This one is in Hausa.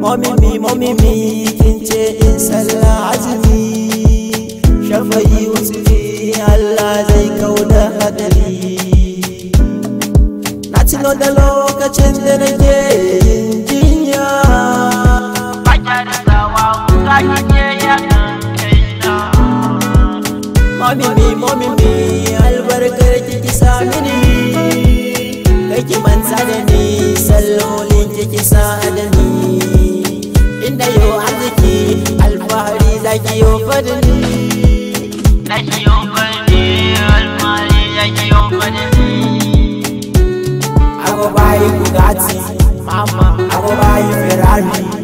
Mommy mommy kin ce in sallah azumi Shafayi usuli Allah zai kauda hadari Na tuno da lokacin da nake yin jinya Mommy me mommy me albarkar ki sa mini Kake manta da ni sallolin ki sa da ni Inda yau arziki alfahari zaki yau fadani I go buy Bugatti, mama. I go buy Ferrari.